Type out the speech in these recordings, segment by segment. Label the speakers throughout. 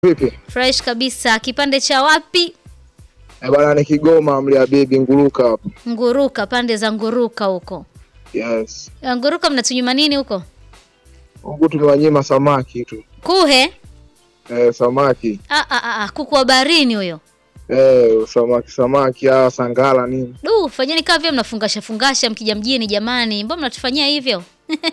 Speaker 1: Vipi?
Speaker 2: Fresh kabisa. Kipande cha wapi?
Speaker 1: Eh, bwana ni Kigoma mlia bibi nguruka hapo.
Speaker 2: Nguruka, pande za Nguruka huko.
Speaker 1: Yes.
Speaker 2: Eh, Nguruka mnatunyuma nini huko?
Speaker 1: Huku tumewanyima samaki tu.
Speaker 2: Kuhe?
Speaker 1: Eh, samaki.
Speaker 2: Ah, ah, ah, ah, kuku wa baharini huyo.
Speaker 1: Eh, samaki samaki ah, sangala nini?
Speaker 2: Du, fanyeni kama vile mnafungasha fungasha mkija mjini jamani. Mbona mnatufanyia hivyo?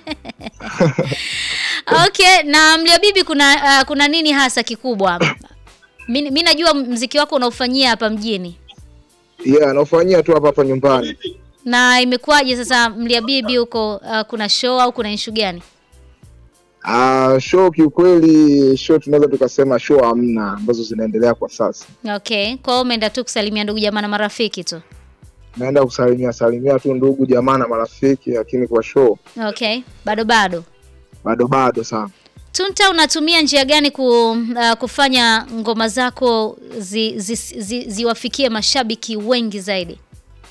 Speaker 2: Okay, na Mlia Bibi kuna uh, kuna nini hasa kikubwa? Mimi mi najua mziki wako unaufanyia hapa mjini.
Speaker 1: Yeah, naufanyia tu hapa hapa nyumbani.
Speaker 2: Na imekuwaje sasa Mlia Bibi huko uh, kuna show au kuna issue gani?
Speaker 1: Ah, show kiukweli show tunaweza tukasema show hamna ambazo zinaendelea kwa sasa.
Speaker 2: Okay, kwa hiyo umeenda tu kusalimia ndugu jamaa na marafiki tu.
Speaker 1: Naenda kusalimia salimia tu ndugu jamaa na marafiki, lakini kwa show
Speaker 2: Okay, bado bado.
Speaker 1: bado bado sana.
Speaker 2: Tunta, unatumia njia gani ku, uh, kufanya ngoma zako zi, zi, zi, ziwafikie mashabiki wengi zaidi?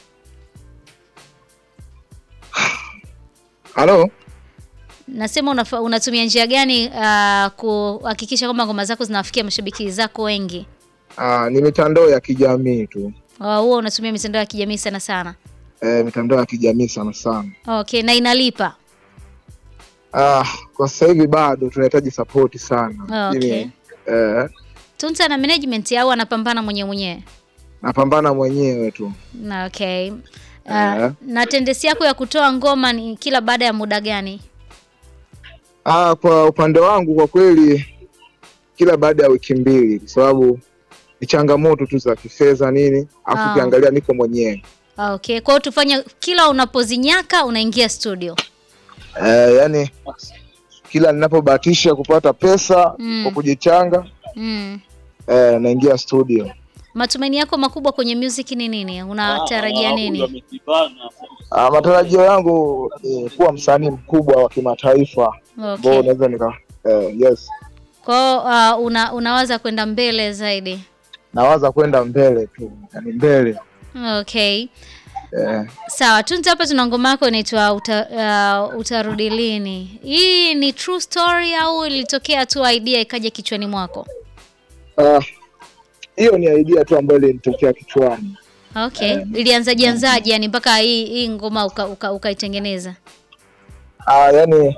Speaker 1: Halo?
Speaker 2: Nasema unafa, unatumia njia gani uh, kuhakikisha kwamba ngoma zako zinawafikia mashabiki zako wengi?
Speaker 1: Ah, ni mitandao ya kijamii tu.
Speaker 2: Uh, huwa unatumia mitandao ya kijamii sana sana.
Speaker 1: Eh, mitandao ya kijamii sana sana.
Speaker 2: Okay, na inalipa.
Speaker 1: Ah, kwa sasa hivi bado tunahitaji support sana.
Speaker 2: Okay.
Speaker 1: Lakini, eh,
Speaker 2: Tunta na management au anapambana mwenyewe mwenyewe?
Speaker 1: napambana mwenyewe tu.
Speaker 2: Na okay. Uh,
Speaker 1: Eh.
Speaker 2: na tendensi yako ya kutoa ngoma ni kila baada ya muda gani?
Speaker 1: Ah, kwa upande wangu kwa kweli kila baada ya wiki mbili kwa sababu ni changamoto tu za kifedha nini, afu
Speaker 2: Ah.
Speaker 1: ukiangalia niko mwenyewe.
Speaker 2: Okay, kwa hiyo tufanye kila unapozinyaka unaingia studio.
Speaker 1: Eh, yani kila ninapobahatisha kupata pesa
Speaker 2: Mm.
Speaker 1: kwa kujichanga
Speaker 2: Mm.
Speaker 1: eh, naingia studio.
Speaker 2: Matumaini yako makubwa kwenye music ni nini? Unatarajia nini?
Speaker 1: Ah, matarajio yangu ni kuwa msanii mkubwa wa kimataifa ambao
Speaker 2: Okay.
Speaker 1: unaweza nika eh, yes,
Speaker 2: Kwa hiyo uh, una, unawaza kwenda mbele zaidi.
Speaker 1: nawaza kwenda mbele tu, yani mbele
Speaker 2: Okay.
Speaker 1: eh,
Speaker 2: Sawa, Tunta hapa tuna ngoma yako inaitwa uta, uh, utarudi lini. Hii ni true story au ilitokea tu idea ikaja kichwani mwako?
Speaker 1: ah, hiyo ni idea tu ambayo ilinitokea kichwani.
Speaker 2: Okay. Ilianzaje anzaje yani mpaka hii hii ngoma uka- uka- ukaitengeneza?
Speaker 1: Ah, yani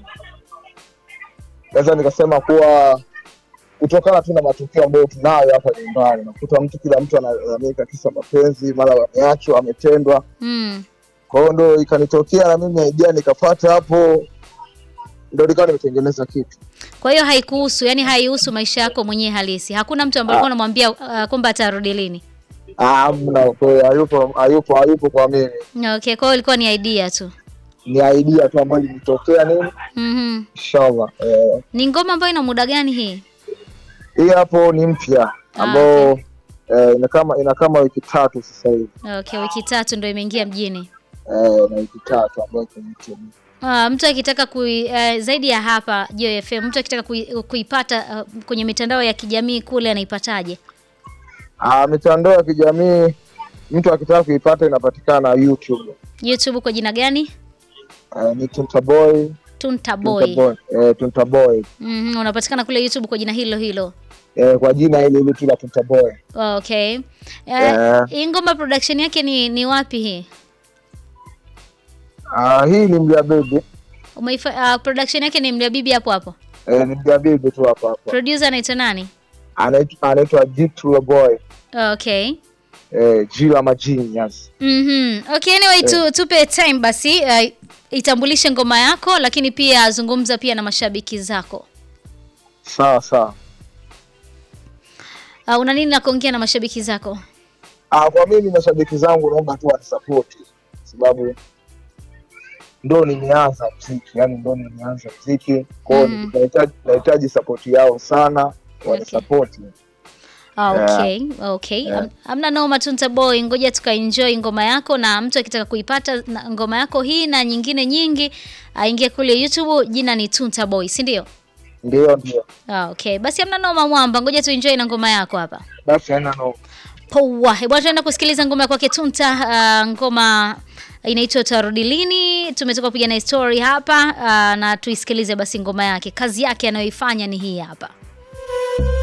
Speaker 1: naweza nikasema kuwa kutokana tu na matukio ambayo tunayo hapa nyumbani, nakuta mtu kila mtu analalamika kisa mapenzi, mara wameachwa, ametendwa.
Speaker 2: Mm.
Speaker 1: Kwa hiyo ndo ikanitokea na mimi idea nikapata hapo, ndo nikawa nimetengeneza kitu.
Speaker 2: Kwa hiyo haikuhusu, yani haihusu maisha yako mwenyewe halisi. Hakuna mtu ambaye alikuwa anamwambia uh, kwamba atarudi lini.
Speaker 1: Ah, mna kweli, hayupo hayupo hayupo kwa mimi,
Speaker 2: Okay, kwa hiyo ilikuwa ni idea tu.
Speaker 1: ni idea tu ambayo ilinitokea nini,
Speaker 2: Mhm.
Speaker 1: inshallah. Eh,
Speaker 2: Ni ngoma ambayo ina muda gani hii?
Speaker 1: hii hapo ni mpya
Speaker 2: Ah,
Speaker 1: ambao eh, ina kama ina kama wiki tatu sasa hivi
Speaker 2: Okay, wiki tatu ndio imeingia mjini.
Speaker 1: eh, na wiki tatu ambayo iko YouTube.
Speaker 2: Uh, mtu akitaka kui, uh, zaidi ya hapa Joy FM, mtu akitaka kui, kuipata uh, kwenye mitandao ya kijamii kule anaipataje?
Speaker 1: Ah, mitandao ya kijamii mtu akitaka kuipata inapatikana YouTube.
Speaker 2: YouTube kwa jina gani?
Speaker 1: Uh, ni Tunta Boy,
Speaker 2: Tunta
Speaker 1: Tunta
Speaker 2: Boy.
Speaker 1: Boy, eh, Tunta Boy.
Speaker 2: Mhm, unapatikana kule YouTube kwa jina hilo hilo.
Speaker 1: Eh, kwa jina ile ile tu la Tunta Boy.
Speaker 2: Okay. Uh,
Speaker 1: Eh.
Speaker 2: hii ngoma production yake ni ni wapi hii?
Speaker 1: Ah, hii ni Mlia Baby.
Speaker 2: Umeifa, uh, production yake ni Mlia Bibi hapo hapo.
Speaker 1: Eh, ni Mlia Baby tu hapa hapa.
Speaker 2: Producer anaitwa nani?
Speaker 1: Anaitwa anaitwa Jitu Boy.
Speaker 2: Okay.
Speaker 1: Eh, Jila Majinias.
Speaker 2: Mhm. Okay, anyway tu, tupe time basi uh, itambulishe ngoma yako lakini pia zungumza pia na mashabiki zako.
Speaker 1: Sawa sawa.
Speaker 2: Uh, una nini la kuongea na mashabiki zako?
Speaker 1: Ah, kwa mimi mashabiki zangu naomba tu wanisapoti sababu ndo nimeanza mziki, yani ndo nimeanza mziki kwao,
Speaker 2: Mm.
Speaker 1: nahitaji nahitaji sapoti yao sana, wanisapoti.
Speaker 2: Ah,
Speaker 1: Yeah.
Speaker 2: okay, okay.
Speaker 1: Yeah.
Speaker 2: Am- Amna noma Tunta Boy, ngoja tukaenjoy ngoma yako, na mtu akitaka kuipata na ngoma yako hii na nyingine nyingi aingie kule YouTube, jina ni Tunta Boy, si ndio?
Speaker 1: Ndio, ndio,
Speaker 2: Ah, okay. Basi amna noma mwamba, ngoja tuenjoy na ngoma yako hapa.
Speaker 1: basi haina no.
Speaker 2: Poa. Eh, Bwana tunaenda kusikiliza ngoma ya kwake Tunta, ah, ngoma inaitwa Tarudi Lini. Tumetoka kupiga na story hapa ah, na tuisikilize basi ngoma yake. Kazi yake anayoifanya ni hii hapa.